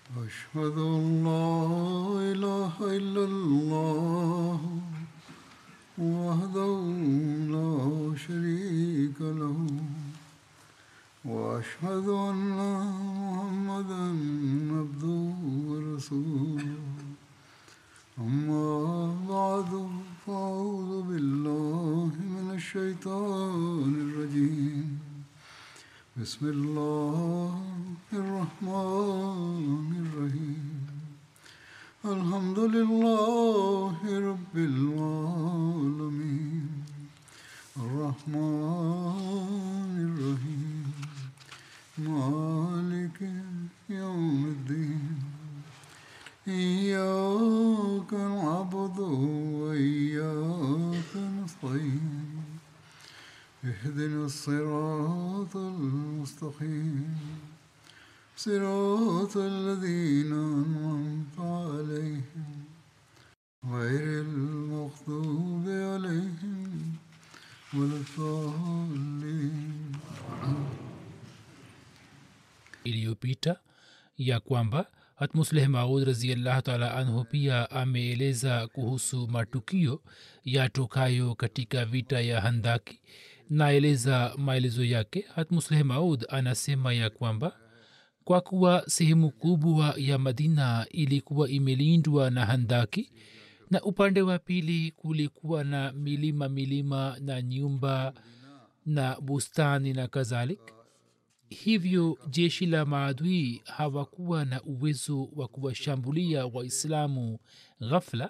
أشهد أن لا إله إلا الله وحده لا شريك له وأشهد أن محمدا عبده ورسوله أما بعد فأعوذ بالله من الشيطان الرجيم بسم الله الرحمن الرحيم الحمد لله رب العالمين الرحمن الرحيم مالك يوم الدين إياك نعبد وإياك نستعين اهدنا الصراط المستقيم صراط الذين أنعمت عليهم غير المغضوب عليهم ولا الضالين iliyopita ya kwamba hatmusleh maud raziallahu taala anhu pia ameeleza kuhusu matukio yatokayo katika vita ya handaki naeleza maelezo yake hatmusleh maud anasema ya kwamba kwa kuwa sehemu kubwa ya madina ilikuwa imelindwa na handaki na upande wa pili kulikuwa na milima milima na nyumba na bustani na kadhalik hivyo jeshi la maadui hawakuwa na uwezo wa kuwashambulia waislamu ghafla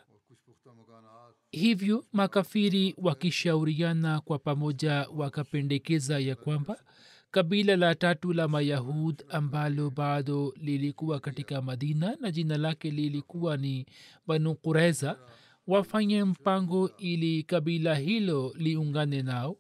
hivyo makafiri wakishauriana kwa pamoja wakapendekeza ya kwamba kabila la tatu la mayahud ambalo bado lilikuwa katika madina na jina lake lilikuwa ni banu kureza wafanye mpango ili kabila hilo liungane nao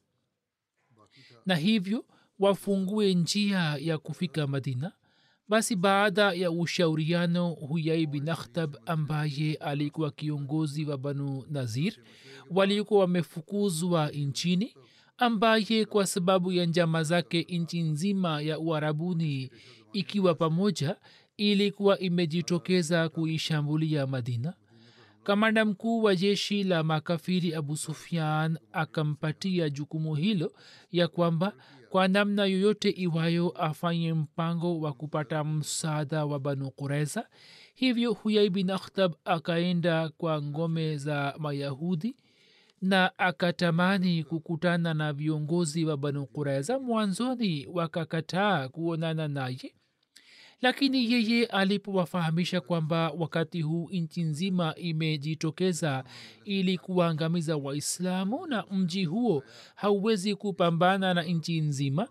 na hivyo wafungue njia ya kufika madina basi baada ya ushauriano huyai bin akhtab ambaye alikuwa kiongozi wa banu nazir walikuwa wamefukuzwa nchini ambaye kwa sababu ya njama zake nchi nzima ya uarabuni ikiwa pamoja ilikuwa imejitokeza kuishambulia madina kamanda mkuu wa jeshi la makafiri abu sufyan akampatia jukumu hilo ya kwamba kwa namna yoyote iwayo afanye mpango wa kupata msaada wa banu kureza hivyo huyai bin akhtab akaenda kwa ngome za mayahudi na akatamani kukutana na viongozi wa banu kureza mwanzoni wakakataa kuonana naye lakini yeye alipowafahamisha kwamba wakati huu nchi nzima imejitokeza ili kuwaangamiza waislamu na mji huo hauwezi kupambana na nchi nzima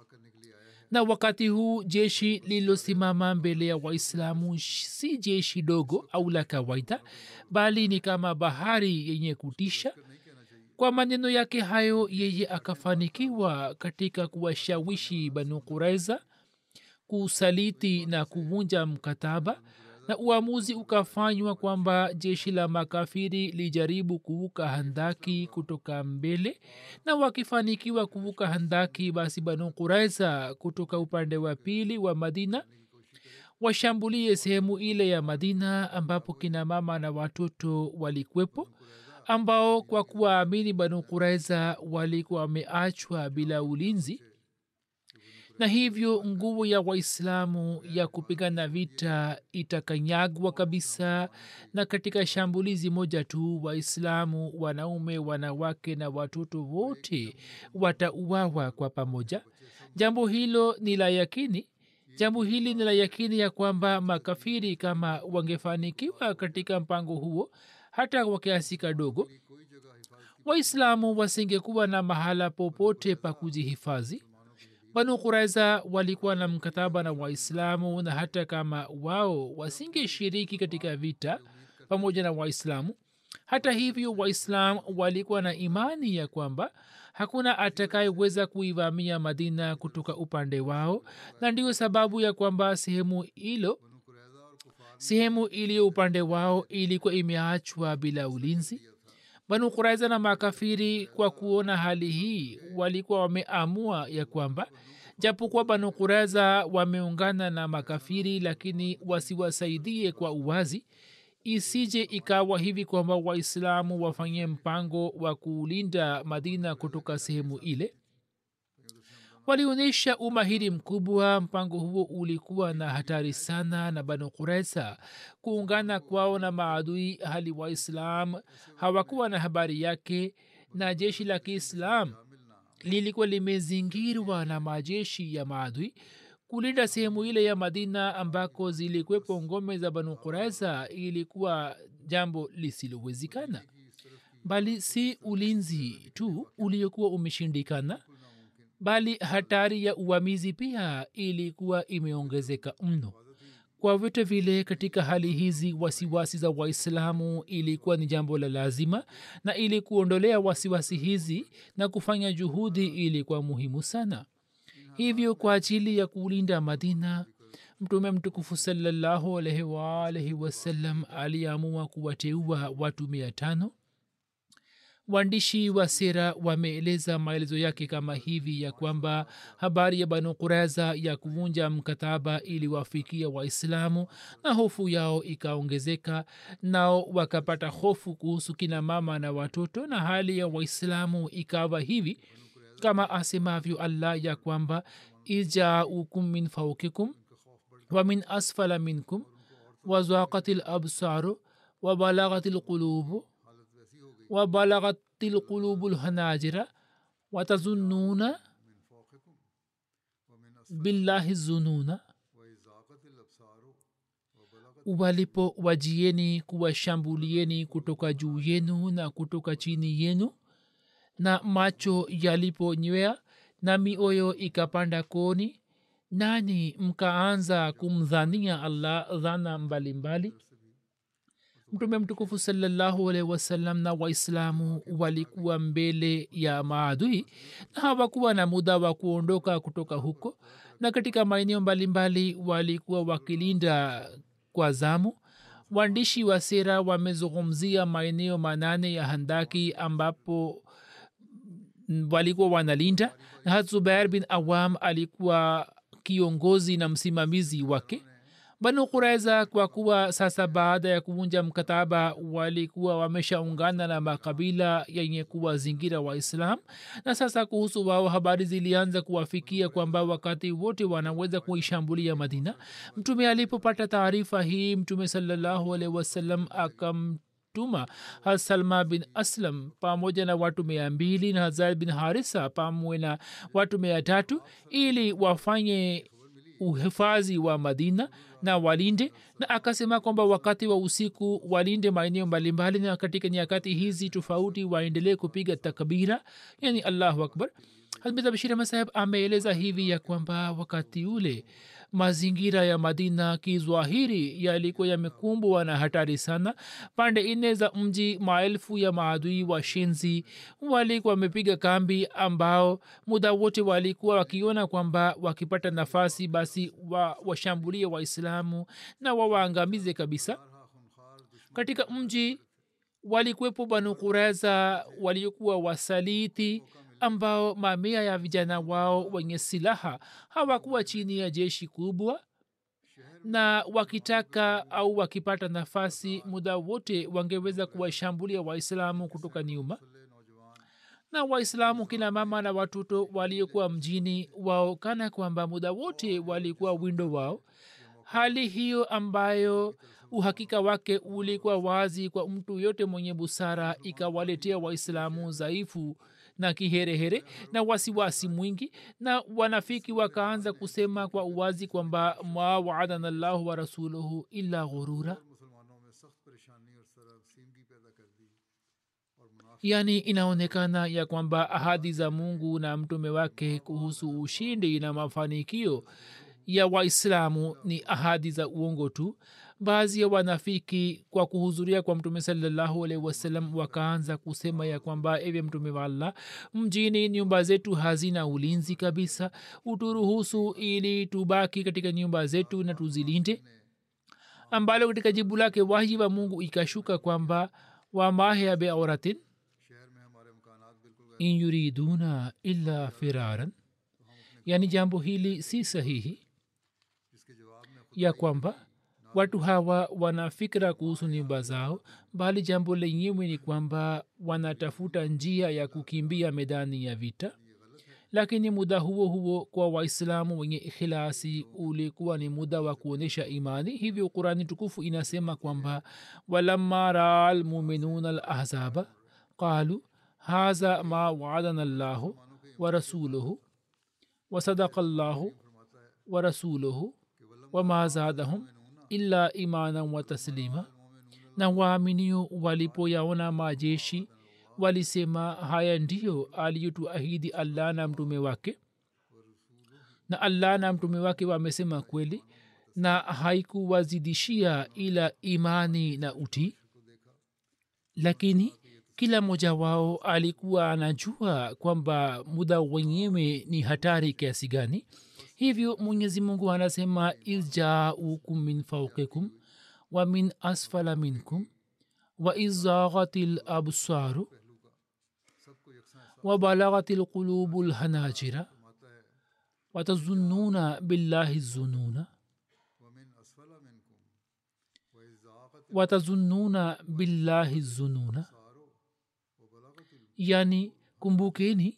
na wakati huu jeshi lililosimama mbele ya waislamu si jeshi dogo au la kawaida bali ni kama bahari yenye kutisha kwa maneno yake hayo yeye akafanikiwa katika kuwashawishi banu kuraiza kusaliti na kuvunja mkataba na uamuzi ukafanywa kwamba jeshi la makafiri lijaribu kuvuka handaki kutoka mbele na wakifanikiwa kuvuka handaki basi banu kuraiza kutoka upande wa pili wa madina washambulie sehemu ile ya madina ambapo kina mama na watoto walikwepo ambao kwa kuwaamini banu kuraiza walikuwa wameachwa bila ulinzi na hivyo nguvu ya waislamu ya kupigana vita itakanyagwa kabisa na katika shambulizi moja tu waislamu wanaume wanawake na watoto wote watauawa kwa pamoja jambo hilo ni la yakini jambo hili ni la yakini ya kwamba makafiri kama wangefanikiwa katika mpango huo hata kwa kiasi kadogo waislamu wasingekuwa na mahala popote pa kujihifadhi banu kuraiza walikuwa na mkataba na waislamu na hata kama wao wasingeshiriki katika vita pamoja na waislamu hata hivyo waislam walikuwa na imani ya kwamba hakuna atakayeweza kuivamia madina kutoka upande wao na ndiyo sababu ya kwamba sehemu hilo sehemu iliyo upande wao ilikuwa imeachwa bila ulinzi banu kuraiza na makafiri kwa kuona hali hii walikuwa wameamua ya kwamba japokuwa banu kureza wameungana na makafiri lakini wasiwasaidie kwa uwazi isije ikawa hivi kwamba waislamu wafanye mpango wa kulinda madina kutoka sehemu ile walionyesha umahiri mkubwa mpango huo ulikuwa na hatari sana na banu kuresa kuungana kwao na maadui hali waislam hawakuwa na habari yake na jeshi la kiislam lilikuwa limezingirwa na majeshi ya maadui kulinda sehemu ile ya madina ambako zilikwepo ngome za banu kuresa ilikuwa jambo lisilowezekana bali si ulinzi tu uliokuwa umeshindikana bali hatari ya uvamizi pia ilikuwa imeongezeka mno kwa vyote vile katika hali hizi wasiwasi za waislamu ilikuwa ni jambo la lazima na ili kuondolea wasiwasi hizi na kufanya juhudi ilikuwa muhimu sana hivyo kwa ajili ya kulinda madina mtume mtukufu salallahu alaihi waalaihi wasallam aliamua kuwateua watu mia tano waandishi wa sera wameeleza maelezo yake kama hivi ya kwamba habari ya banu kureza ya kuvunja mkataba iliwafikia waislamu na hofu yao ikaongezeka nao wakapata hofu kuhusu kina mama na watoto na hali ya waislamu ikawa hivi kama asemavyo allah ya kwamba ijaukum min faukikum wa min asfala minkum wazaqat labsaru wabalaghat lqulubu وبلغت القلوب الهناجر وتظنون بالله الظنون walipo wajieni kuwashambulieni kutoka juu yenu na kutoka chini yenu na macho yaliponywea na mioyo ikapanda koni nani mkaanza kumdhania allah dhana mbalimbali mbali mtume mtukufu salallahu alaihi wasallam na waislamu walikuwa mbele ya maadui na hawakuwa na muda wa kuondoka kutoka huko na katika maeneo mbalimbali walikuwa wakilinda kwa zamu waandishi wa sera wamezungumzia maeneo manane ya handaki ambapo walikuwa wanalinda na hat zubair bin awam alikuwa kiongozi na msimamizi wake banu kuraiza kwa kuwa sasa baada ya kuvunja mkataba walikuwa wameshaungana na makabila yenye kuwa zingira waislam na sasa kuhusu wao habari zilianza kuwafikia kwamba wakati wote wanaweza kuishambulia madina mtume alipopata taarifa hii mtume salallahu alaihi wasallam akam tuma hasalma bin aslam pamoja na watu mia mbili na hazar bin harisa pamoja na watu mia tatu ili wafanye uhifadhi wa madina na walinde na akasema kwamba wakati wa usiku walinde maeneo mbalimbali na katika nyakati hizi tofauti waendelee kupiga takbira yani allahu akbar hazmetabshirama saheb ameeleza hivi ya kwamba wakati ule mazingira ya madina kizwahiri yalikuwa yamekumbwa na hatari sana pande nne za mji maelfu ya maadui wa shenzi walikuwa wamepiga kambi ambao muda wote walikuwa wakiona kwamba wakipata nafasi basi wa, washambulie waislamu na wawaangamize kabisa katika mji walikuwepo banu kureza waliokuwa wasaliti ambao mamia ya vijana wao wenye silaha hawakuwa chini ya jeshi kubwa na wakitaka au wakipata nafasi muda wote wangeweza kuwashambulia waislamu kutoka nyuma na waislamu kina mama na watoto waliokuwa mjini wao kana kwamba muda wote walikuwa windo wao hali hiyo ambayo uhakika wake ulikuwa wazi kwa mtu yote mwenye busara ikawaletea waislamu dhaifu na kiherehere na wasiwasi mwingi na wanafiki wakaanza kusema kwa uwazi kwamba ma waadana llahu wa rasuluhu illa ghurura yaani inaonekana ya kwamba ahadi za mungu na mtume wake kuhusu ushindi na mafanikio ya waislamu ni ahadi za uongo tu baadhi ya wanafiki kwa kuhudhuria kwa mtume salallahu alaihi wasallam wakaanza kusema ya kwamba ewe mtume wa allah mjini nyumba zetu hazina ulinzi kabisa uturuhusu ili tubaki katika nyumba zetu na tuzilinde ambalo katika jibu lake wahi wa mungu ikashuka kwamba wamahya beauratin in yuriduna illa firaran yaani jambo hili si sahihi इसके जवाब में ya kwamba watu hawa wana fikra kuhusu nyumba zao bali jambo lenyewe ni kwamba wanatafuta njia ya kukimbia medani ya vita lakini muda huo huo kwa waislamu wenye ikhilasi ulikuwa ni muda wa kuonyesha imani hivyo qurani tukufu inasema kwamba walamma raa lmuminuna lahzaba qalu haza ma waadana llahu wa rasuluhu wasadaka llahu wa rasuluhu wama zadahum illa imanan wa taslima na waaminio walipoyaona majeshi walisema haya ndiyo aliyotuahidi allah na mtume wake na allah na mtume wake wamesema kweli na haikuwazidishia ila imani na utii lakini kila mmoja wao alikuwa anajua kwamba muda wenyewe ni hatari kiasi gani hivyo mwenyezi mungu anasema izjaukum min faukikum wa min asfala minkum wa izagati labsaru وبلغت القلوب الحناجر وتظنون بالله الظنون ومن أسفل منكم وإذ ضاقت وتظنون بالله الظنون yani kumbukeni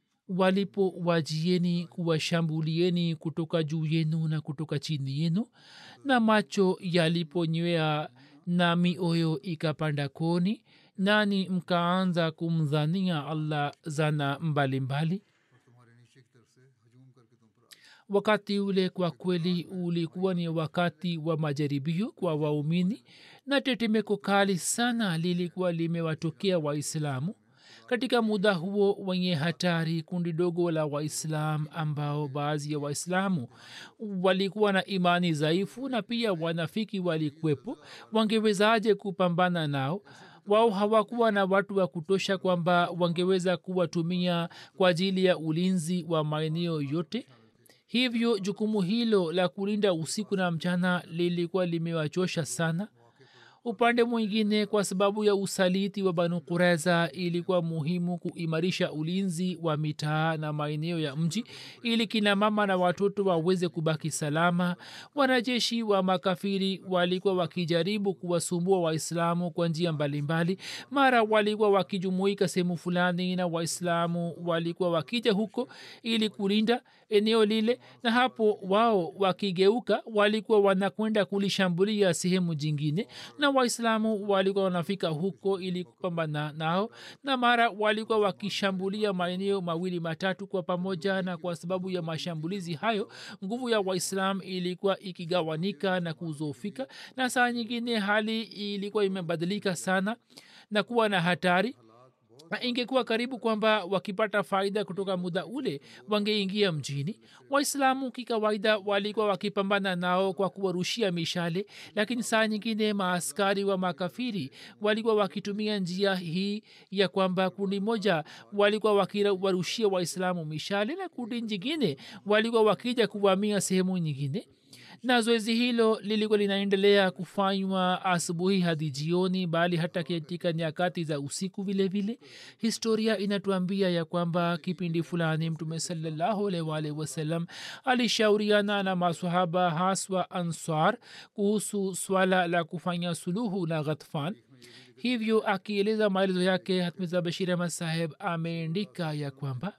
walipowajieni kuwashambulieni kutoka juu yenu na kutoka chini yenu na macho yaliponywea na mioyo ikapanda koni nani mkaanza kumdhania allah zana mbalimbali और तुम्हारे नीचे की तरफ से हजूम करके तुम पर आ wakati ule kwa kweli ulikuwa ni wakati wa majaribio kwa waumini na tetemeko kali sana lilikuwa limewatokea waislamu katika muda huo wenye hatari kundi dogo la waislam ambao baadhi ya waislamu walikuwa na imani dhaifu na pia wanafiki walikwepo wangewezaje kupambana nao wao hawakuwa na watu wa kutosha kwamba wangeweza kuwatumia kwa ajili ya ulinzi wa maeneo yote hivyo jukumu hilo la kulinda usiku na mchana lilikuwa limewachosha sana upande mwingine kwa sababu ya usaliti wa banu kureza ilikuwa muhimu kuimarisha ulinzi wa mitaa na maeneo ya mji ili kina mama na watoto waweze kubaki salama wanajeshi wa makafiri walikuwa wakijaribu kuwasumbua waislamu kwa njia mbalimbali mara walikuwa wakijumuika sehemu fulani na waislamu walikuwa wakija huko ili kulinda eneo lile na hapo wao wakigeuka walikuwa wanakwenda kulishambulia sehemu jingine na waislamu walikuwa wanafika huko ili kupambana nao na mara walikuwa wakishambulia maeneo mawili matatu kwa pamoja na kwa sababu ya mashambulizi hayo nguvu ya waislam ilikuwa ikigawanika na kuzofika na saa nyingine hali ilikuwa imebadilika sana na kuwa na hatari na ingekuwa karibu kwamba wakipata faida kutoka muda ule wangeingia mjini waislamu kikawaida walikuwa wakipambana nao kwa kuwarushia mishale lakini saa nyingine maaskari wa makafiri walikuwa wakitumia njia hii ya kwamba kundi moja walikuwa wakiwarushia waislamu mishale na kundi nyingine walikuwa wakija kuvamia sehemu nyingine na zoezi hilo lilikuwa linaendelea kufanywa asubuhi hadi jioni bali hata katika nyakati za usiku vile vile historia inatuambia ya kwamba kipindi fulani mtume salallahu alwalh wasalam alishauriana na masahaba haswa answar kuhusu swala la kufanya suluhu na ghatfan hivyo akieleza maelezo yake hatmiza bashir ahmad saheb ameandika ya kwamba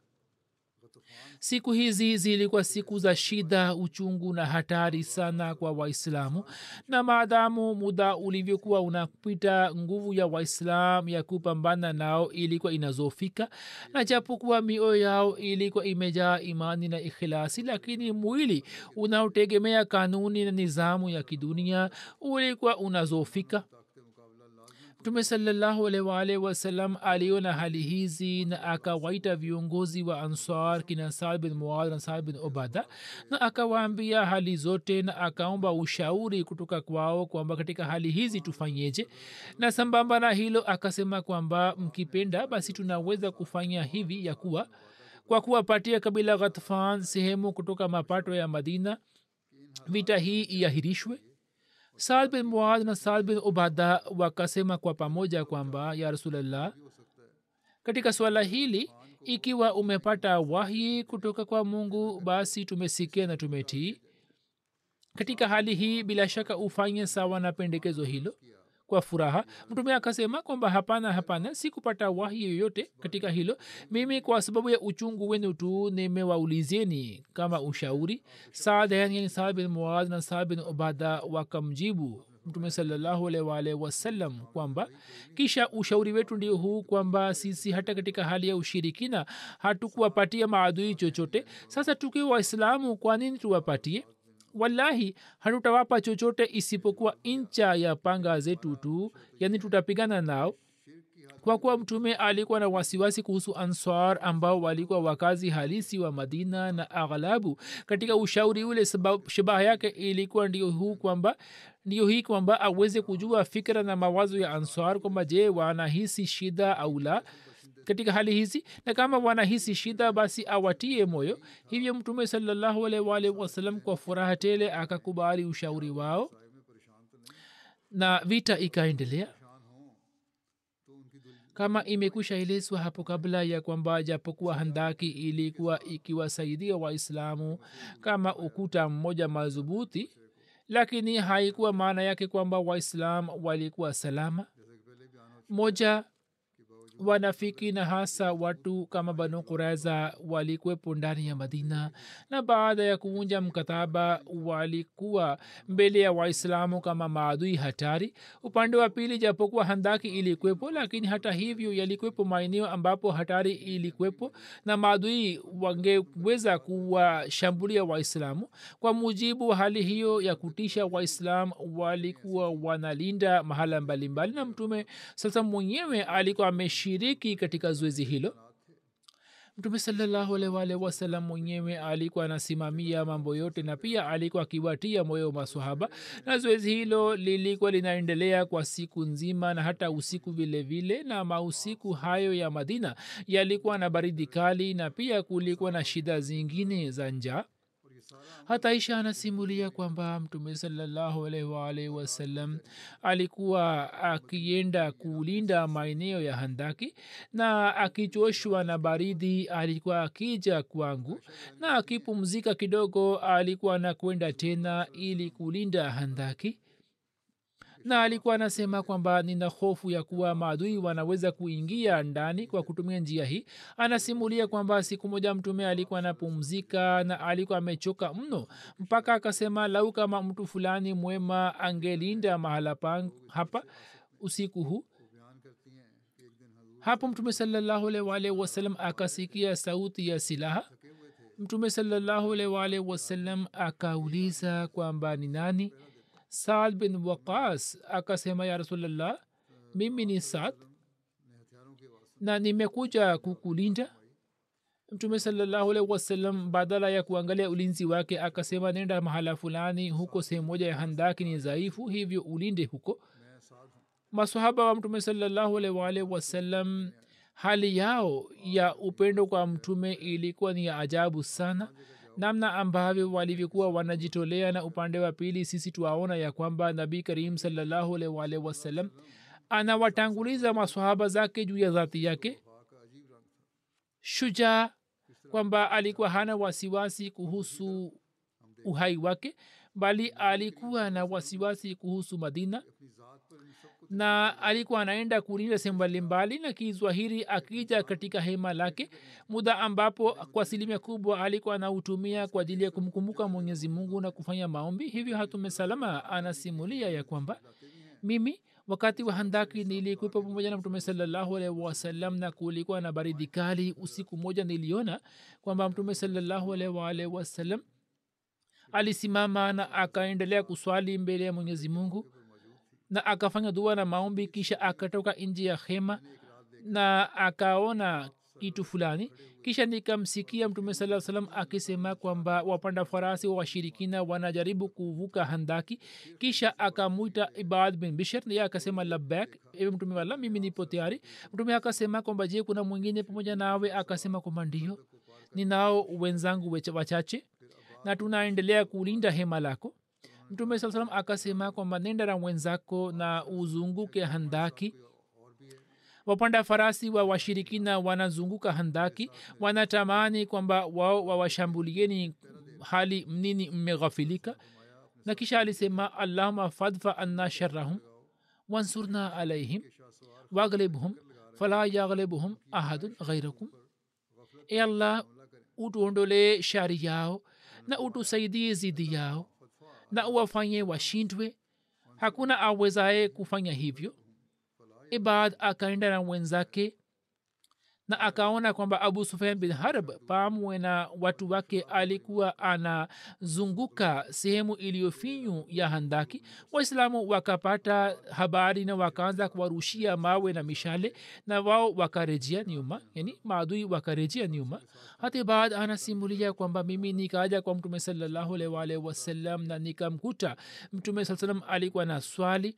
siku hizi zilikuwa siku za shida uchungu na hatari sana kwa waislamu na maadamu muda ulivyokuwa unapita nguvu ya waislam ya kupambana nao ilikuwa inazofika na japokuwa mioyo yao ilikuwa imejaa imani na ikhilasi lakini mwili unaotegemea kanuni na nizamu ya kidunia ulikuwa unazofika mtume salallahu alaihi waalihi wasallam aliona hali hizi na akawaita viongozi wa ansar kina saad bin muad na saad bin obada na akawaambia hali zote na akaomba ushauri kutoka kwao kwamba katika hali hizi tufanyeje na sambamba na hilo akasema kwamba mkipenda basi tunaweza kufanya hivi ya kuwa kwa kuwapatia kabila ghatfan sehemu kutoka mapato ya madina vita hii iahirishwe saad bin muad na saad bin ubada wakasema kwa pamoja kwamba ya rasulllah katika swala hili ikiwa umepata wahyi kutoka kwa mungu basi tumesikia na tumetii katika hali hii bila shaka ufanye sawa na pendekezo hilo kwa furaha mtume akasema kwamba hapana hapana sikupata wahi yoyote katika hilo mimi kwa sababu ya uchungu wenu tu nimewaulizeni kama ushauri saadayan yani saad bin muaz na saad bin ubada wakamjibu mtume salllahualwalh wasallam kwamba kisha ushauri wetu ndio huu kwamba sisi hata katika hali ya ushirikina hatukuwapatia maadui chochote sasa tukiwa waislamu kwa nini tuwapatie wallahi hatutawapa chochote isipokuwa incha ya panga zetu tu yani tutapigana nao kwa kuwa mtume alikuwa na wasiwasi kuhusu answar ambao walikuwa wakazi halisi wa madina na aghlabu katika ushauri ule shabaha yake ilikuwa ndio huu kwamba ndio hii kwamba aweze kujua fikra na mawazo ya answar kwamba je wanahisi shida au la katika hali hizi na kama wanahisi shida basi awatie moyo hivyo mtume salllahualwal wasalam kwa furaha tele akakubali ushauri wao na vita ikaendelea kama imekwisha elezwa hapo kabla ya kwamba japokuwa handaki ilikuwa ikiwasaidia waislamu kama ukuta mmoja madhubuti lakini haikuwa maana yake kwamba waislam walikuwa salama moja wanafiki na hasa watu kama banu kureza walikuwepo ndani ya madina na baada ya kuvunja mkataba walikuwa mbele ya waislamu kama maadui hatari upande wa pili japokuwa handaki ilikuwepo lakini hata hivyo yalikuwepo maeneo ambapo hatari ilikuwepo na maadui wangeweza kuwashambulia waislamu kwa mujibu wa hali hiyo ya kutisha waislam walikuwa wanalinda mahala mbalimbali na mtume sasa mwenyewe alikuwa ameshi kushiriki katika zoezi hilo mtume salllahualwal wasalam mwenyewe alikuwa anasimamia mambo yote na pia alikuwa akiwatia moyo masahaba na zoezi hilo lilikuwa linaendelea kwa siku nzima na hata usiku vile vile na mausiku hayo ya madina yalikuwa na baridi kali na pia kulikuwa na shida zingine za njaa hata isha anasimulia kwamba mtume salllahualwalhi wasallam alikuwa akienda kulinda maeneo ya handaki na akichoshwa na baridi alikuwa akija kwangu na akipumzika kidogo alikuwa anakwenda tena ili kulinda handaki na alikuwa anasema kwamba nina hofu ya kuwa maadui wanaweza kuingia ndani kwa kutumia njia hii anasimulia kwamba siku moja mtume alikuwa anapumzika na alikuwa amechoka mno mpaka akasema lau kama mtu fulani mwema angelinda mahala pang hapa usiku huu hapo mtume salllahualwal wasalam akasikia sauti ya silaha mtume salllahualwal wasalam akauliza kwamba ni nani saad bin waqas akasema ya rasulllah mimi ni saad na nimekuja kukulinda mtume salallahu wasallam badala ya kuangalia ulinzi wake akasema nenda mahala fulani huko sehemu moja ya handaki ni dhaifu hivyo ulinde huko masahaba wa mtume salallahu alwalh wasallam hali yao ya upendo kwa mtume ilikuwa ni ya ajabu sana namna ambavyo walivyokuwa wanajitolea na upande wa pili sisi tuwaona ya kwamba nabii karim salllahualwal wasallam anawatanguliza masahaba zake juu ya dhati yake shujaa kwamba alikuwa hana wasiwasi kuhusu uhai wake bali alikuwa na wasiwasi kuhusu madina na alikuwa anaenda kulinda sehemu mbalimbali na kizwahiri akija katika hema lake muda ambapo kwa asilimia kubwa alikuwa anautumia kwa ajili ya kumkumbuka mwenyezi mungu na kufanya maombi hivyo hatume salama anasimulia ya kwamba mimi wakati wa handaki nilikuwepo pamoja na mtume salallahu alaihi wasallam na kulikuwa na baridi kali usiku moja niliona kwamba mtume salallahu alaihi waalihi wasallam alisimama na akaendelea kuswali mbele ya mwenyezi mungu na akafanya dua na maombi kisha akatoka nje ya hema na akaona kitu fulani kisha nikamsikia mtume saa salam akisema kwamba wapanda farasi wa washirikina wanajaribu kuvuka handaki kisha akamwita ibad bin bishir ye akasema labak ewe mtume wala mimi nipo tayari mtume akasema kwamba je kuna mwingine pamoja nawe akasema kwamba ndio ninao wenzangu wachache na tunaendelea kulinda hema lako mtume saa salam akasema kwamba nenda na mwenzako na uzunguke handaki wapanda farasi wa washirikina wanazunguka handaki wanatamani kwamba wao wawashambulieni hali mnini mmeghafilika na kisha alisema allahuma fadfa anna sharahum wansurna alaihim waglibhum fala yaglibhum ahadun ghairakum e allah utuondolee shari yao na utusaidie zidi yao na uwafanye washindwe hakuna awezaye kufanya hivyo ibad akaenda na wenzake na akaona kwamba abu sufian bin harb pamwe na watu wake alikuwa anazunguka sehemu iliyofinyu ya handaki waislamu wakapata habari na wakaanza kuwarushia mawe na mishale na wao wakarejea nyuma yani maadui wakarejea nyuma hata baad anasimulia kwamba mimi nikaja kwa mtume salallahu alaihi waalihi wasallam na nikamkuta mtume saa salam alikuwa na swali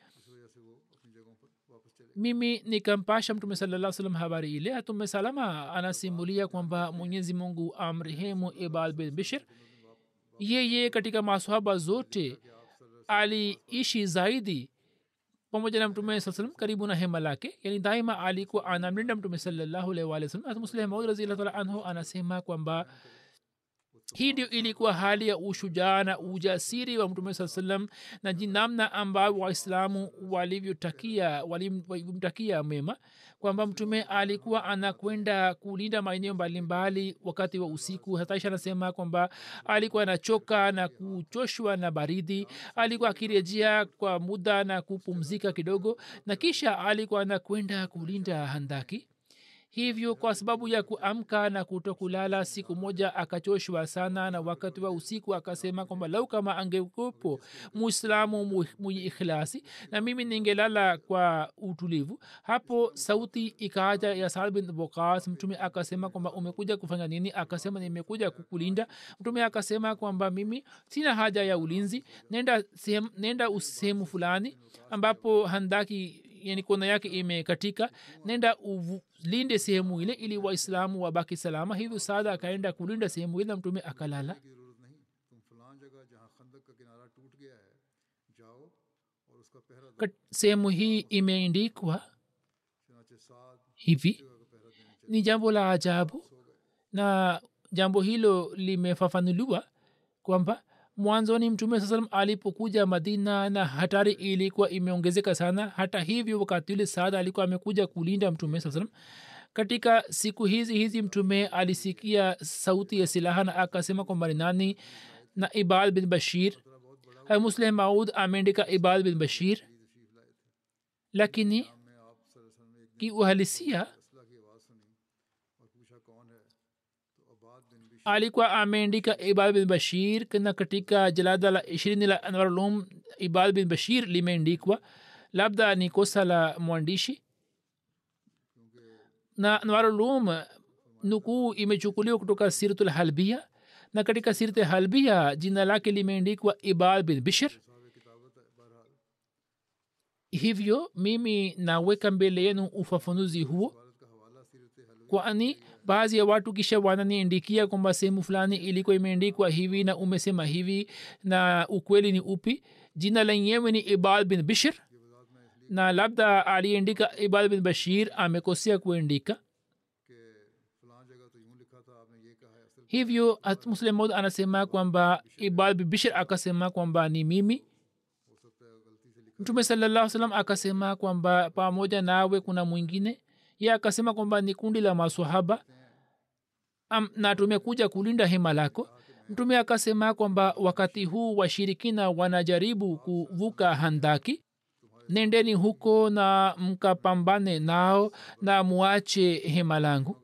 mimi nikampasha mtume salaa salam habari ile atume salama anasimulia kwamba mwenyezi mungu amrehemu ibal bin bishir yeye katika masahaba zote aliishi zaidi pamoja na mtume saa salam karibu na hema lake yani daima alikuwa anamlinda mtume salallahu alaihi wa sallam muslim maud raziallah taala anhu anasema kwamba hii ndio ilikuwa hali ya ushujaa na ujasiri wa mtume saa salam na jinamna ambayo waislamu walivyotakia walimtakia mema kwamba mtume alikuwa anakwenda kulinda maeneo mbalimbali wakati wa usiku hataisha anasema kwamba alikuwa anachoka na kuchoshwa na baridi alikuwa akirejea kwa muda na kupumzika kidogo na kisha alikuwa anakwenda kulinda handaki hivyo kwa sababu ya kuamka na kutokulala siku moja akachoshwa sana na wakati wa usiku akasema kwamba lau kama angekupo muislamu mwenye ikhlasi na mimi ningelala kwa utulivu hapo sauti ikaaja ya saad bin bokas mtume akasema kwamba umekuja kufanya nini akasema nimekuja kukulinda mtume akasema kwamba mimi sina haja ya ulinzi nenda sehemu, nenda sehemu fulani ambapo handaki yani kona yake imekatika nenda ulinde sehemu ile ili waislamu wabaki salama hivyo saada akaenda kulinda sehemu ile mtume akalala sehemu hii imeendikwa hivi ni jambo la ajabu na jambo hilo limefafanuliwa kwamba mwanzoni mtume saa salam alipokuja madina na hatari ilikuwa imeongezeka sana hata hivyo wakati ule saada alikuwa amekuja kulinda mtume saa salam katika siku hizi hizi mtume alisikia sauti ya silaha na akasema kwamba ni nani na ibad bin bashir muslim maud ameandika ibad bin bashir lakini kiuhalisia alikuwa ameandika ibad bin bashir na katika jalada la ishirini la anwarulum ibad bin bashir limeandikwa labda ni kosa la mwandishi na anwarulum nukuu imechukuliwa kutoka siratul halbia na katika sirte halbia jina lake limeandikwa ibad bin bishir hivyo mimi naweka mbele yenu ufafanuzi huo kwani baadhi ya watu kisha wananiandikia kwamba sehemu fulani ilikuwa imeandikwa hivi na umesema hivi na ukweli ni upi jina lenyewe ni ibad bin bishir na labda aliandika ibad bin bashir amekosea kuandika hivyo muslim mod anasema kwamba ibad bin bishir akasema kwamba ni mimi mtume salallah salam akasema kwamba pamoja nawe kuna mwingine ye akasema kwamba ni kundi la masahaba Am, na tumekuja kulinda hema lako mtume akasema kwamba wakati huu washirikina wanajaribu kuvuka handaki nendeni huko na mkapambane nao na muache hema langu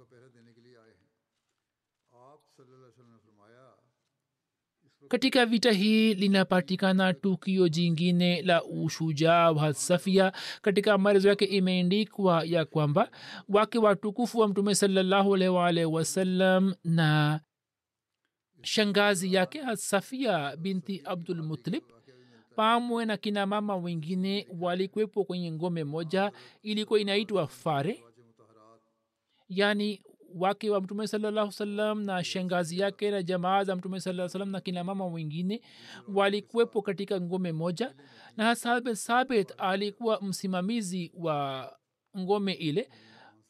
katika vita hii linapatikana tukio jingine la ushujaa wa safia katika maelezo yake imeendikwa ya kwamba wake watukufu wa mtume salallahu alaihi waalihi wasallam na shangazi yake safia binti abdul mutalib pamwe na kina mama wengine walikwepo kwenye ngome moja ilikuwa inaitwa fare yaani wake wa mtume salallahu salam na shangazi yake na jamaa za mtume saa salam na kina mama wengine walikuwepo katika ngome moja na hasab sabit alikuwa msimamizi wa ngome ile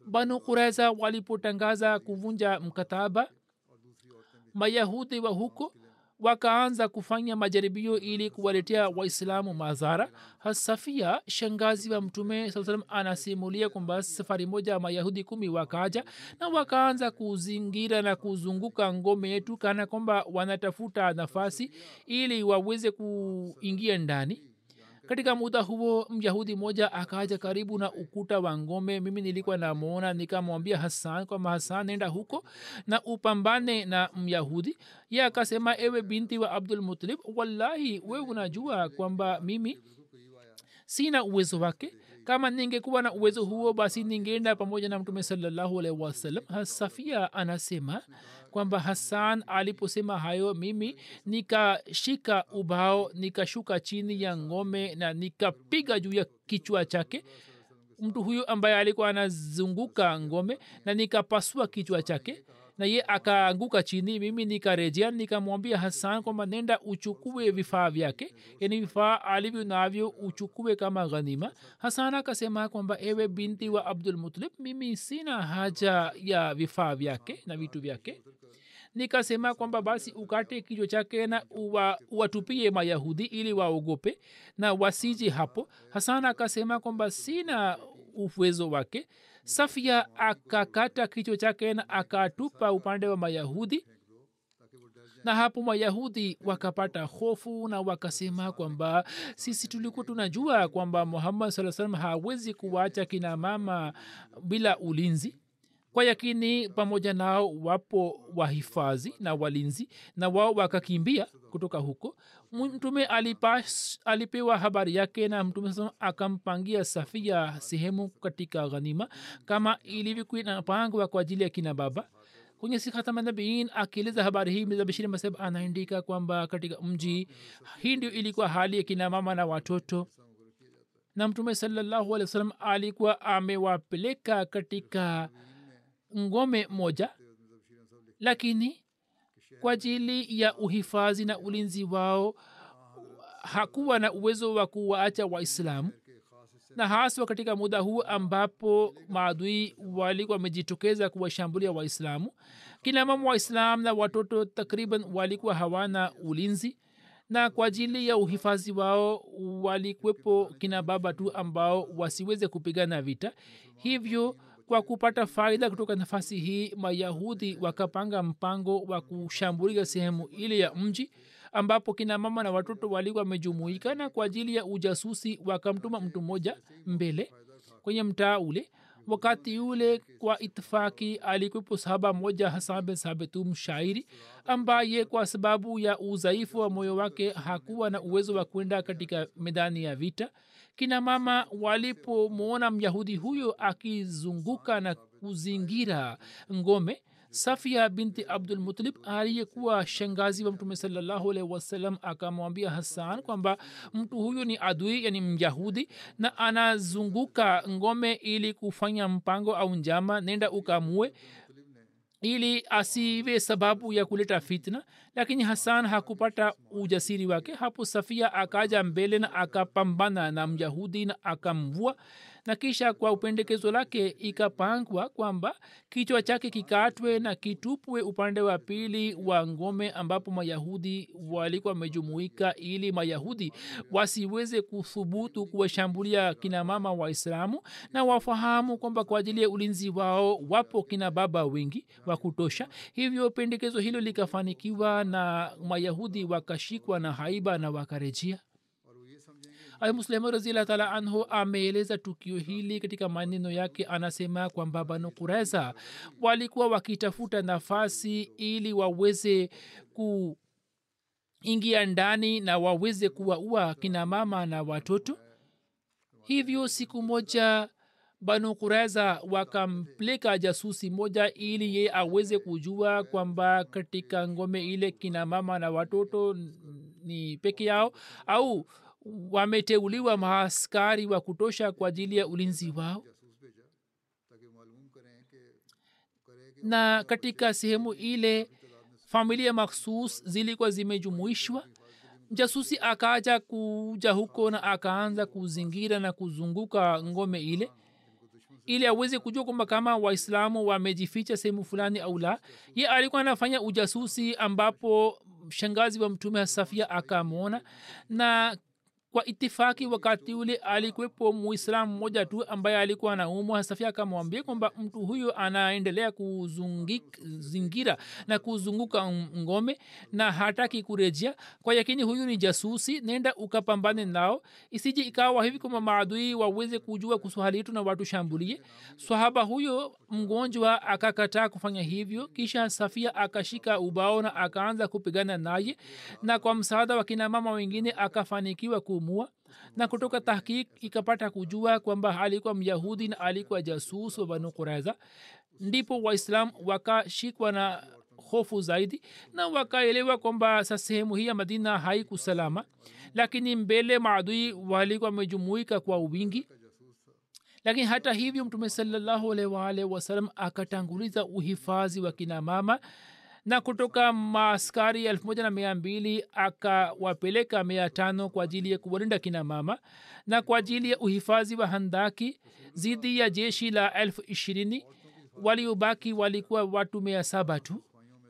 banu kureza walipotangaza kuvunja mkataba mayahudi wa huko wakaanza kufanya majaribio ili kuwaletea waislamu madhara hasafia shangazi wa mtume saa salam anasimulia kwamba safari moja mayahudi kumi wakaja na wakaanza kuzingira na kuzunguka ngome yetu kana kwamba wanatafuta nafasi ili waweze kuingia ndani katika muda huo myahudi moja akaja karibu na ukuta wa ngome mimi nilikuwa namwona nikamwambia hasan kwamba hasan nenda huko na upambane na myahudi ye akasema ewe binti wa abdul mutalib wallahi we unajua kwamba mimi sina uwezo wake kama ningekuwa na uwezo huo basi ningeenda pamoja na mtume salallahu alaihi wasallam safia anasema kwamba hasan aliposema hayo mimi nikashika ubao nikashuka chini ya ngome na nikapiga juu ya kichwa chake mtu huyu ambaye alikuwa anazunguka ngome na nikapasua kichwa chake na ye akaanguka chini mimi nikarejea nikamwambia hasan kwamba nenda uchukue vifaa vyake yani vifaa alivyo navyo uchukue kama ghanima hasan akasema kwamba ewe binti wa abdul mutalib mimi sina haja ya vifaa vyake na vitu vyake nikasema kwamba basi ukate kichwa chake na uwa, uwatupie mayahudi ili waogope na wasiji hapo hasan akasema kwamba sina uwezo wake safia akakata kichwa chake na akatupa upande wa mayahudi na hapo mayahudi wakapata hofu na wakasema kwamba sisi tulikuwa tunajua kwamba muhammad saa salam hawezi kuwacha kina mama bila ulinzi kwa yakini pamoja nao wapo wahifadhi na walinzi na wao wakakimbia kutoka huko mtume alipas, alipewa habari yake na mtume sa akampangia safia sehemu katika ghanima kama ilivyokuwa inapangwa kwa ajili ya kina baba kwenye sikhatamanabiin akieleza habari hii mzabashiri maseb anaandika kwamba katika mji hii ndio ilikuwa hali ya kina mama na watoto na mtume salallahu alehi wa sallam alikuwa amewapeleka katika ngome moja lakini kwa ajili ya uhifadhi na ulinzi wao hakuwa na uwezo wa kuwaacha waislamu na haswa katika muda huu ambapo maadui walikuwa wamejitokeza kuwashambulia waislamu kina mama waislam na watoto takriban walikuwa hawana ulinzi na kwa ajili ya uhifadhi wao walikwepo kina baba tu ambao wasiweze kupigana vita hivyo kwa kupata faida kutoka nafasi hii mayahudi wakapanga mpango wa kushambulia sehemu ile ya mji ambapo kina mama na watoto walikuwa wamejumuika na kwa ajili ya ujasusi wakamtuma mtu mmoja mbele kwenye mtaa ule wakati ule kwa itifaki alikwepo sahaba moja hasan bin sabitu mshairi ambaye kwa sababu ya udhaifu wa moyo wake hakuwa na uwezo wa kwenda katika medani ya vita kina mama walipomwona myahudi huyo akizunguka na kuzingira ngome safia binti abdulmutalib aliyekuwa shangazi wa mtume salallahu alaihi wasallam akamwambia hasan kwamba mtu huyu ni adui yani myahudi na anazunguka ngome ili kufanya mpango au njama nenda ukamue ili asiwe sababu ya kuleta fitna lakini hasan hakupata ujasiri wake hapo safia akaja mbele na akapambana na myahudi na akamvua na kisha kwa upendekezo lake ikapangwa kwamba kichwa chake kikatwe na kitupwe upande wa pili wa ngome ambapo mayahudi walikuwa wamejumuika ili mayahudi wasiweze kuthubutu kuwashambulia kina mama waislamu na wafahamu kwamba kwa ajili ya ulinzi wao wapo kina baba wengi wa kutosha hivyo pendekezo hilo likafanikiwa na mayahudi wakashikwa na haiba na wakarejea muslemu raziallah taala anhu ameeleza tukio hili katika maneno yake anasema kwamba banu kureza walikuwa wakitafuta nafasi ili waweze kuingia ndani na waweze kuwaua kina mama na watoto hivyo siku moja banu kureza wakampeleka jasusi moja ili ye aweze kujua kwamba katika ngome ile kina mama na watoto ni peke yao au wameteuliwa maaskari wa kutosha kwa ajili ya ulinzi wao na katika sehemu ile familia makhsus zilikuwa zimejumuishwa jasusi akaja kuja huko na akaanza kuzingira na kuzunguka ngome ile ili aweze kujua kwamba kama waislamu wamejificha sehemu fulani au la ye alikuwa anafanya ujasusi ambapo shangazi wa mtume safia akamwona na kwa itifaki wakati ule alikuwepo muislamu mmoja tu ambaye alikuwa anaumwa safia akamwambia kwamba mtu huyo anaendelea kuzingira na kuzunguka ngome na hataki kurejea kwa yakini huyu ni jasusi nenda ukapambane nao isije ikawa hivi kwamba maadui waweze kujua kuhusu hali yetu na watu shambulie swahaba huyo mgonjwa akakataa kufanya hivyo kisha safia akashika ubao na akaanza kupigana naye na kwa msaada wa kina mama wengine akafanikiwa kumua na kutoka tahkik ikapata kujua kwamba alikuwa myahudi na alikuwa jasus wa banu kuraiza ndipo waislam wakashikwa na hofu zaidi na wakaelewa kwamba sa sehemu hii ya madina haikusalama lakini mbele maadui walikuwa wamejumuika kwa wingi lakini hata hivyo mtume salallahu alaihi waalihi wasalam akatanguliza uhifadhi wa kina mama na kutoka maaskari elfu moja na mia mbili akawapeleka mia tano kwa ajili ya kuwalinda kina mama na kwa ajili ya uhifadhi wa handaki zidi ya jeshi la elfu ishirini waliobaki walikuwa watu mia saba tu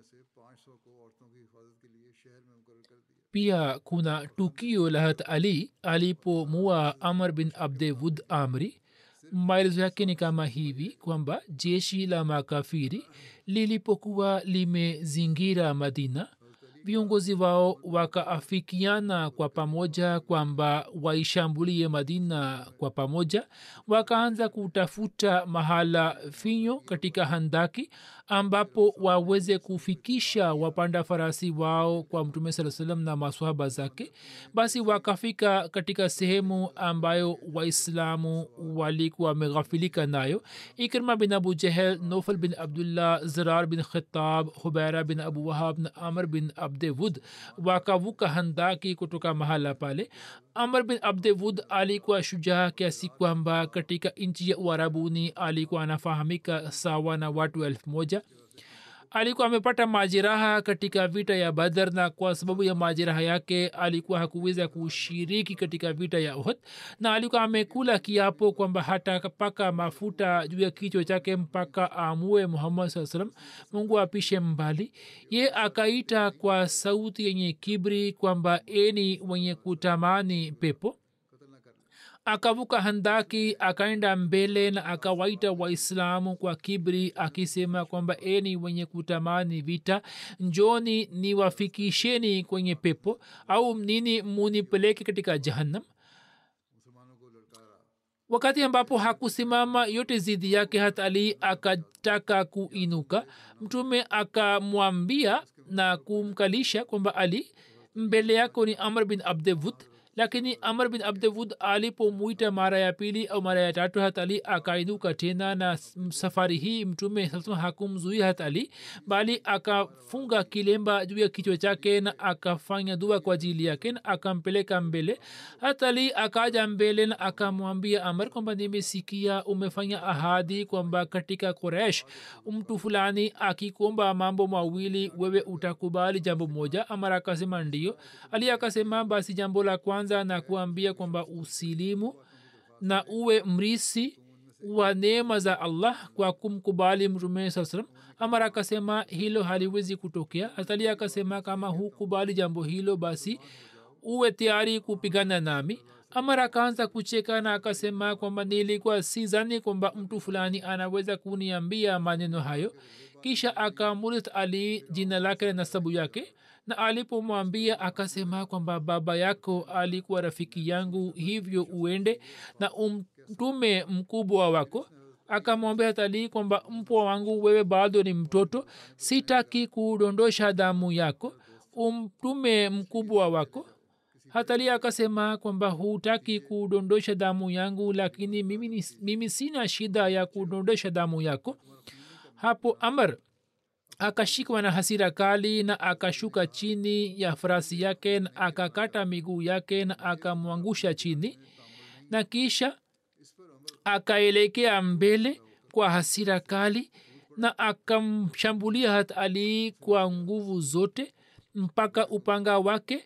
pia kuna tukio la hat ali alipomua amr bin abdewud amri maelezo yake ni kama hivi kwamba jeshi la makafiri lilipokuwa limezingira madina viongozi wao wakaafikiana kwa pamoja kwamba waishambulie madina kwa pamoja wakaanza kutafuta mahala finyo katika handaki ambapo waweze kufikisha wapanda farasi wao kwa mtume saa salam na maswahaba zake basi wakafika katika sehemu ambayo waislamu walikuwa wameghafilika nayo ikrima bin abu jehel nofal bin abdullah zirar bin khitab hubaira bin abu wahab na amr bin abdewud wakavuka handaki kutoka mahala pale amr bin abdewud alikuwa shujaa kiasi kwamba katika nchi ya uarabuni alikuwa anafahamika sawa na watu elfu moja alikuwa amepata majeraha katika vita ya badar na kwa sababu ya majeraha yake alikuwa hakuweza kushiriki katika vita ya uhud na alikuwa amekula kiapo kwamba hatapaka mafuta juu ya kichwa chake mpaka amue muhammad saa salam mungu apishe mbali ye akaita kwa sauti yenye kibri kwamba eni wenye kutamani pepo akavuka handaki akaenda mbele na akawaita waislamu kwa kibri akisema kwamba eni wenye kutamani vita njoni niwafikisheni kwenye pepo au nini munipeleke katika jahannam wakati ambapo hakusimama yote zidi yake hata ali akataka kuinuka mtume akamwambia na kumkalisha kwamba ali mbele yako ni amr bin abdevud lakini amr bin abdewud alipomwita mara ya pili au mara ya tatu hat ali akainuka tena na safari hii mtume sasa hakumzuia hat ali bali akafunga kilemba juu ya kichwa chake na akafanya dua kwa ajili yake na akampeleka mbele hat ali akaja mbele na akamwambia amr kwamba nimesikia umefanya ahadi kwamba katika koresh mtu fulani akikomba mambo mawili wewe utakubali jambo moja amar akasema ndio ali akasema basi jambo la kwanza kwanza na kuambia kwamba usilimu na uwe mrisi wa neema za allah kwa kumkubali mtume saa salam amara akasema hilo haliwezi kutokea hatali akasema kama hukubali jambo hilo basi uwe tayari kupigana nami amara akaanza kucheka na akasema kwamba nilikuwa sizani kwamba mtu fulani anaweza kuniambia maneno hayo kisha akamurit ali jina lake na nasabu yake na alipomwambia akasema kwamba baba yako alikuwa rafiki yangu hivyo uende na umtume mkubwa wako akamwambia talii kwamba mpwa wangu wewe bado ni mtoto sitaki kudondosha damu yako umtume mkubwa wako hatali akasema kwamba hutaki kudondosha damu yangu lakini mimi, mimi sina shida ya kudondosha damu yako hapo amr akashikwa na hasira kali na akashuka chini ya farasi yake na akakata miguu yake na akamwangusha chini na kisha akaelekea mbele kwa hasira kali na akamshambulia hat ali kwa nguvu zote mpaka upanga wake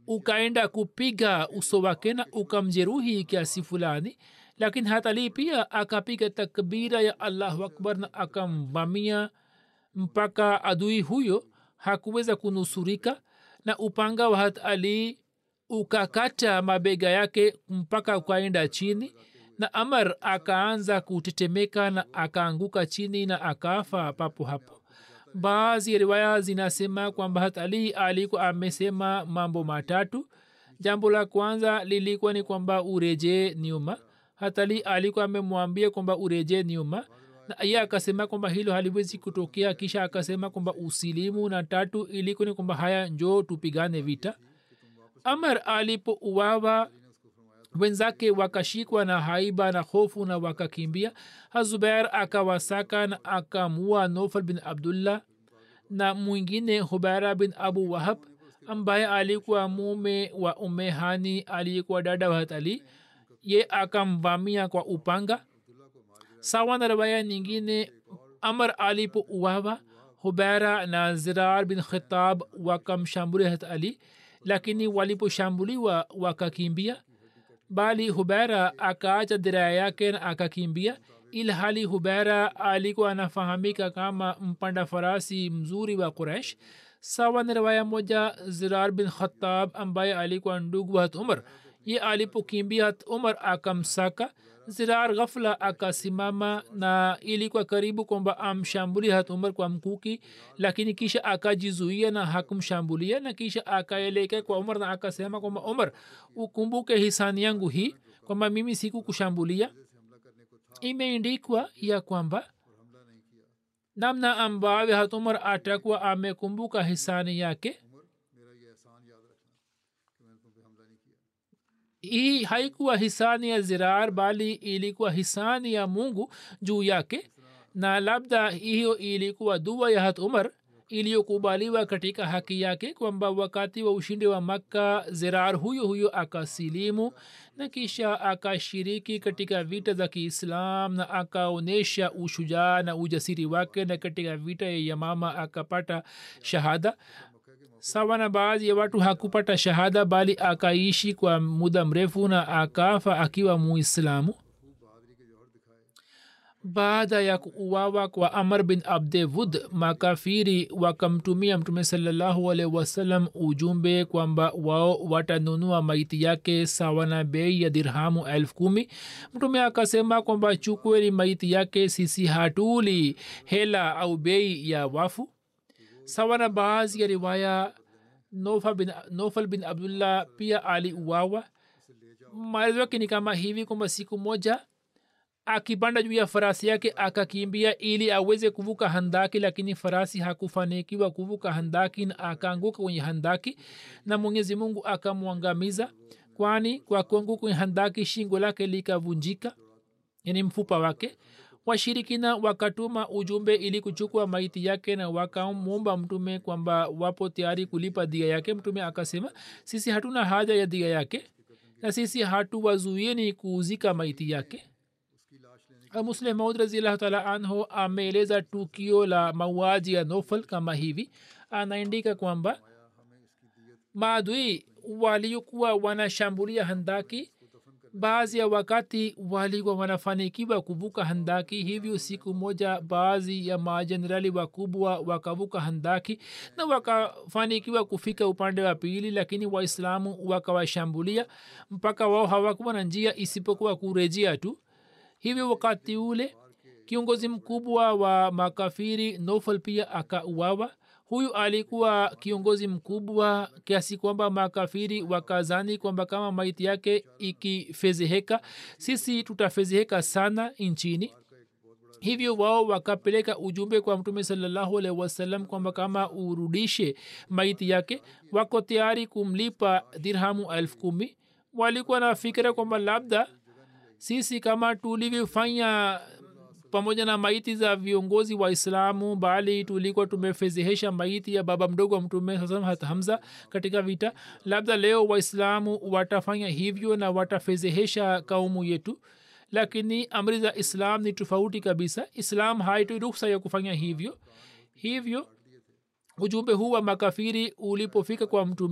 ukaenda kupiga uso wake na ukamjeruhi kiasi fulani lakini hatali pia akapiga takbira ya allahu akbar na akamvamia mpaka adui huyo hakuweza kunusurika na upanga wa hat ali ukakata mabega yake mpaka ukaenda chini na amar akaanza kutetemeka na akaanguka chini na akafa papo hapo baadhi ya riwaya zinasema kwamba hat ali alikuwa amesema mambo matatu jambo la kwanza lilikuwa ni kwamba urejee nyuma hatali alikuwa amemwambia kwamba urejee nyuma na iye akasema kwamba hilo haliwezi kutokea kisha akasema kwamba usilimu na tatu ilikuwa ni kwamba haya njoo tupigane vita amar alipouawa wenzake wakashikwa na haiba na hofu na wakakimbia hazubair akawasaka na akamua nofal bin abdullah na mwingine hubaira bin abu wahab ambaye alikuwa mume wa umehani aliyekuwa dada wa hatali ye akamvamia kwa upanga sawa na rawaya nyingine amar alipouawa hubaira na zirar bin khitab wakamshambulia hat ali lakini waliposhambuliwa wakakimbia bali hubaira akaacha diraya yake na akakimbia ilhali hubaira alikuwa anafahamika kama mpanda farasi mzuri wa quraish sawa na riwaya moja zirar bin khatab ambaye alikuwa ndugu wa hat umar ye alipokimbia hat umar akamsaka zirar ghafla akasimama na ilikuwa karibu kwamba amshambulia hat umar kwa mkuki lakini kisha akajizuia na hakumshambulia na kisha akaelekea kwa umar na akasema kwamba umar ukumbuke hisani yangu hii kwamba mimi siku kushambulia imeendikwa ya kwamba namna ambavyo hat umar atakuwa amekumbuka hisani yake मेरा ये एहसान याद रखना कि मैंने तुम पे हमला नहीं किया hii haikuwa hisani ya zirar bali ilikuwa hisani ya mungu juu yake na labda hiyo ilikuwa dua ya hat umar iliyokubaliwa katika haki yake kwamba wakati wa ushindi wa makka zirar huyo huyo akasilimu na kisha akashiriki katika vita za kiislam na akaonyesha ushujaa na ujasiri wake na katika vita ya yamama akapata shahada sawa na baadhi ya watu hakupata shahada bali akaishi kwa muda mrefu na akafa akiwa muislamu baada ya kuuawa kwa amar bin abdewud makafiri wakamtumia mtume salallahu alaihi wasallam ujumbe kwamba wao watanunua maiti yake sawa na bei ya dirhamu elfu kumi mtume akasema kwamba chukweni maiti yake sisi hatuli hela au bei ya wafu sawa na baadhi ya riwaya nofal bin, nofal bin abdullah pia aliuawa maelezo yake ni kama hivi kwamba siku moja akipanda juu ya farasi yake akakimbia ili aweze kuvuka handaki lakini farasi hakufanikiwa kuvuka handaki na akaanguka kwenye handaki na mwenyezi mungu akamwangamiza kwani kwa kuanguka kwenye handaki shingo lake likavunjika yani mfupa wake washirikina wakatuma ujumbe ili kuchukua maiti yake na wakamwomba mtume kwamba wapo tayari kulipa dia yake mtume akasema sisi hatuna haja ya dia yake na sisi hatuwazuieni kuuzika maiti yake muslim maud raziallahu taala anhu ameeleza tukio la mauaji ya nofal kama hivi anaandika kwamba maadui waliokuwa wanashambulia handaki baadhi ya wakati walikuwa wanafanikiwa kuvuka handaki hivyo siku moja baadhi ya majenerali wakubwa wakavuka handaki na wakafanikiwa kufika upande wa pili lakini waislamu wakawashambulia mpaka wao hawakuwa na njia isipokuwa kurejea tu hivyo wakati ule kiongozi mkubwa wa makafiri nofal pia akauawa huyu alikuwa kiongozi mkubwa kiasi kwamba makafiri wakazani kwamba kama maiti yake ikifezeheka sisi tutafezeheka sana nchini hivyo wao wakapeleka ujumbe kwa mtume salallahu alaihi wasallam kwamba kama urudishe maiti yake wako tayari kumlipa dirhamu elfu kumi walikuwa na fikira kwamba labda sisi kama tulivyofanya pamoja na maiti za viongozi wa islamu bali tulikuwa tumefezehesha maiti ya baba mdogo wa mtume hat hamza katika vita labda leo waislamu watafanya hivyo na watafezehesha kaumu yetu lakini amri za islam ni tofauti kabisa islam haitoi ruksa ya kufanya hivyo hivyo ujumbe huu wa makafiri ulipofika kwa mtume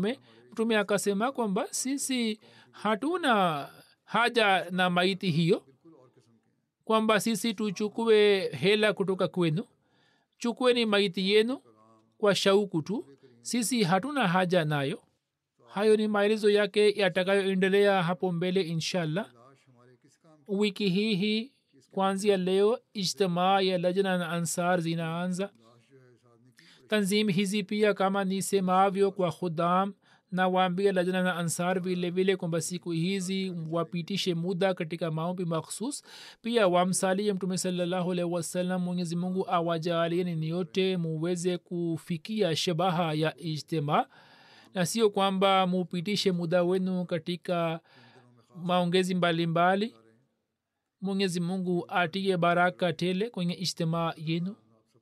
mtume akasema kwamba sisi hatuna haja na maiti hiyo kwamba sisi tuchukue hela kutoka kwenu chukueni maiti yenu kwa shauku tu sisi hatuna haja nayo hayo ni maelezo yake yatakayoendelea hapo mbele inshallah wiki hii hii kuanzia leo ijtimaa ya lajna na ansar zinaanza tanzim hizi pia kama nisemavyo kwa khudam na waambia lajna na ansar vile vile kwamba siku hizi wapitishe muda katika maombi makhsus pia wamsalie mtume salallahu alaihi wasallam mwenyezi mungu awajalieni niyote muweze kufikia shabaha ya ijtimaa na sio kwamba mupitishe muda wenu katika maongezi mbalimbali mwenyezi mungu atie baraka tele kwenye ijtimaa yenu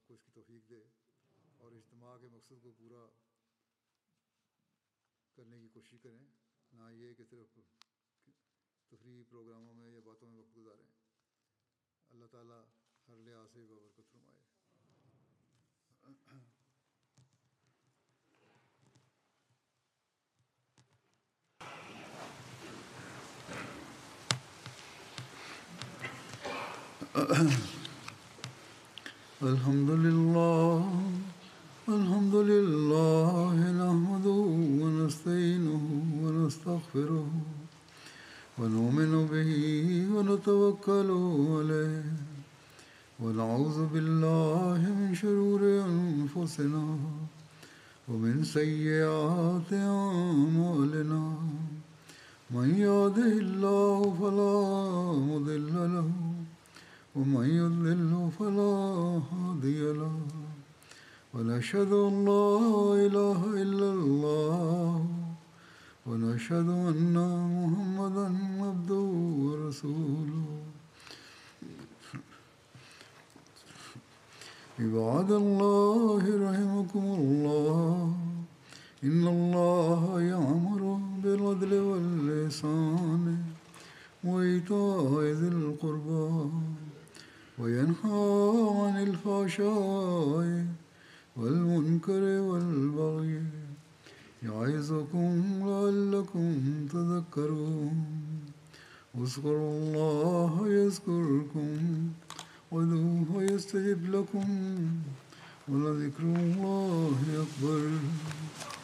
करने की कोशिश करें ना ये कि सिर्फ तफरी प्रोग्रामों में या बातों में वक्त गुजारें अल्लाह ताला हर लिहाज से बरकत फरमाए الحمد لله الحمد لله نحمده ونستعينه ونستغفره ونؤمن به ونتوكل عليه ونعوذ بالله من شرور أنفسنا ومن سيئات أعمالنا من يهده الله فلا مضل له ومن يضلل فلا هادي له ونشهد ان لا اله الا الله ونشهد ان محمدا عبده ورسوله عباد الله رحمكم الله ان الله يامر بالعدل واللسان وايتاء ذي القربى وينهى عن الفحشاء والمنكر والبغي يعظكم لعلكم تذكرون اذكروا الله يذكركم ودوه يستجب لكم ولذكر الله أكبر